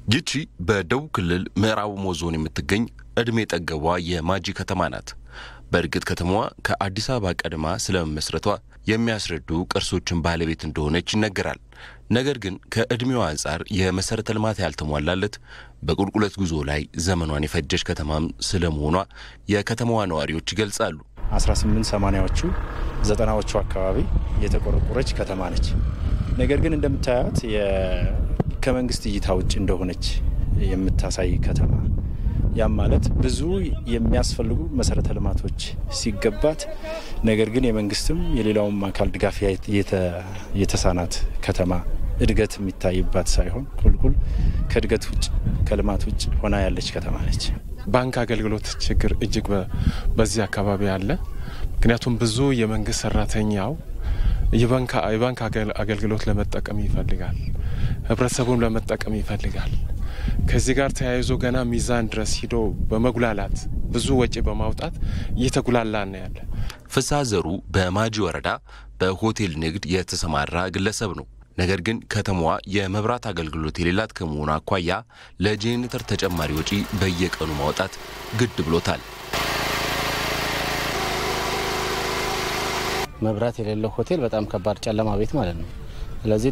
ይቺ በደቡብ ክልል ምዕራብ ኦሞ ዞን የምትገኝ ዕድሜ ጠገቧ የማጂ ከተማ ናት። በእርግጥ ከተማዋ ከአዲስ አበባ ቀድማ ስለመመስረቷ የሚያስረዱ ቅርሶችን ባለቤት እንደሆነች ይነገራል። ነገር ግን ከዕድሜዋ አንጻር የመሠረተ ልማት ያልተሟላለት በቁልቁለት ጉዞ ላይ ዘመኗን የፈጀች ከተማም ስለመሆኗ የከተማዋ ነዋሪዎች ይገልጻሉ። 1880ዎቹ ዘጠናዎቹ አካባቢ የተቆረቆረች ከተማ ነች። ነገር ግን እንደምታያት ከመንግስት እይታ ውጭ እንደሆነች የምታሳይ ከተማ ያም ማለት ብዙ የሚያስፈልጉ መሰረተ ልማቶች ሲገባት ነገር ግን የመንግስትም የሌላውም አካል ድጋፍ የተሳናት ከተማ እድገት የሚታይባት ሳይሆን ቁልቁል ከእድገት ውጭ ከልማት ውጭ ሆና ያለች ከተማ ነች። ባንክ አገልግሎት ችግር እጅግ በዚህ አካባቢ አለ። ምክንያቱም ብዙ የመንግስት ሰራተኛው የባንክ አገልግሎት ለመጠቀም ይፈልጋል፣ ህብረተሰቡን ለመጠቀም ይፈልጋል። ከዚህ ጋር ተያይዞ ገና ሚዛን ድረስ ሂዶ በመጉላላት ብዙ ወጪ በማውጣት እየተጉላላ ነው ያለ። ፍስሐ ዘሩ በማጂ ወረዳ በሆቴል ንግድ የተሰማራ ግለሰብ ነው። ነገር ግን ከተማዋ የመብራት አገልግሎት የሌላት ከመሆኑ አኳያ ለጄኔሬተር ተጨማሪ ወጪ በየቀኑ ማውጣት ግድ ብሎታል። መብራት የሌለው ሆቴል በጣም ከባድ ጨለማ ቤት ማለት ነው። ስለዚህ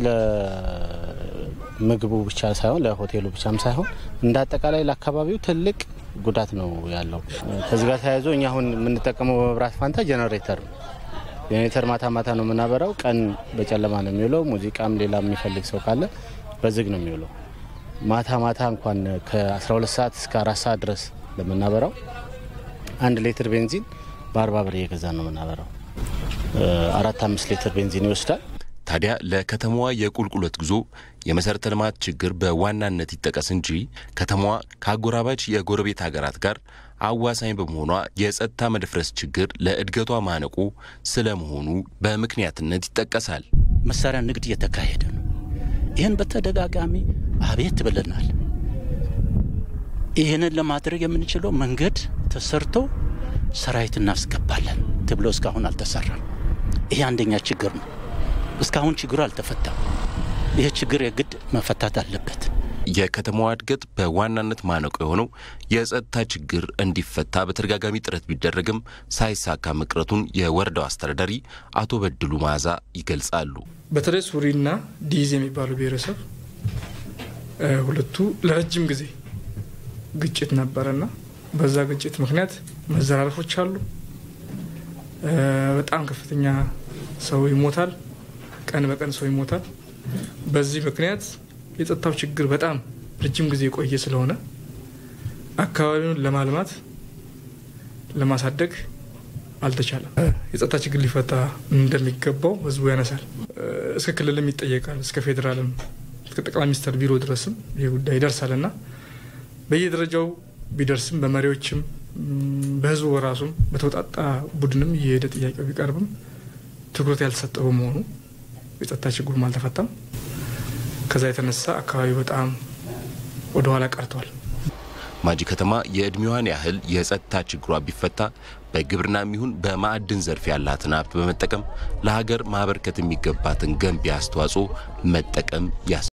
ለምግቡ ብቻ ሳይሆን ለሆቴሉ ብቻም ሳይሆን እንደ አጠቃላይ ለአካባቢው ትልቅ ጉዳት ነው ያለው። ከዚህ ጋር ተያይዞ እኛ አሁን የምንጠቀመው በመብራት ፋንታ ጀነሬተር ነው። ጀኔሬተር ማታ ማታ ነው የምናበራው፣ ቀን በጨለማ ነው የሚውለው። ሙዚቃም ሌላ የሚፈልግ ሰው ካለ በዝግ ነው የሚውለው። ማታ ማታ እንኳን ከ12 ሰዓት እስከ አራት ሰዓት ድረስ ለምናበራው አንድ ሌትር ቤንዚን በአርባ ብር እየገዛ ነው የምናበራው። አራት አምስት ሊትር ቤንዚን ይወስዳል። ታዲያ ለከተማዋ የቁልቁለት ጉዞ የመሠረተ ልማት ችግር በዋናነት ይጠቀስ እንጂ ከተማዋ ከአጎራባች የጎረቤት ሀገራት ጋር አዋሳኝ በመሆኗ የጸጥታ መደፍረስ ችግር ለእድገቷ ማነቆ ስለመሆኑ በምክንያትነት ይጠቀሳል። መሳሪያ ንግድ እየተካሄደ ነው። ይህን በተደጋጋሚ አቤት ብለናል። ይህንን ለማድረግ የምንችለው መንገድ ተሰርቶ ሰራዊት እናስገባለን ተብሎ እስካሁን አልተሰራም። ይሄ አንደኛ ችግር ነው። እስካሁን ችግሩ አልተፈታም። ይህ ችግር የግድ መፈታት አለበት። የከተማዋ እድገት በዋናነት ማነቆ የሆነው የጸጥታ ችግር እንዲፈታ በተደጋጋሚ ጥረት ቢደረግም ሳይሳካ መቅረቱን የወረዳው አስተዳዳሪ አቶ በድሉ መዓዛ ይገልጻሉ። በተለይ ሱሪና ዲዝ የሚባሉ ብሔረሰብ ሁለቱ ለረጅም ጊዜ ግጭት ነበረና በዛ ግጭት ምክንያት መዘራረፎች አሉ። በጣም ከፍተኛ ሰው ይሞታል። ቀን በቀን ሰው ይሞታል። በዚህ ምክንያት የጸጥታው ችግር በጣም ረጅም ጊዜ የቆየ ስለሆነ አካባቢውን ለማልማት ለማሳደግ አልተቻለም። የጸጥታ ችግር ሊፈታ እንደሚገባው ህዝቡ ያነሳል። እስከ ክልልም ይጠየቃል። እስከ ፌዴራልም እስከ ጠቅላይ ሚኒስትር ቢሮ ድረስም ይህ ጉዳይ ይደርሳል እና በየደረጃው ቢደርስም በመሪዎችም በህዝቡ በራሱም በተውጣጣ ቡድንም እየሄደ ጥያቄው ቢቀርብም ትኩረት ያልተሰጠው በመሆኑ የጸጥታ ችግሩም አልተፈታም። ከዛ የተነሳ አካባቢው በጣም ወደኋላ ቀርቷል። ማጂ ከተማ የዕድሜዋን ያህል የጸጥታ ችግሯ ቢፈታ በግብርና የሚሆን በማዕድን ዘርፍ ያላትን ሀብት በመጠቀም ለሀገር ማበርከት የሚገባትን ገንቢ አስተዋጽኦ መጠቀም ያስ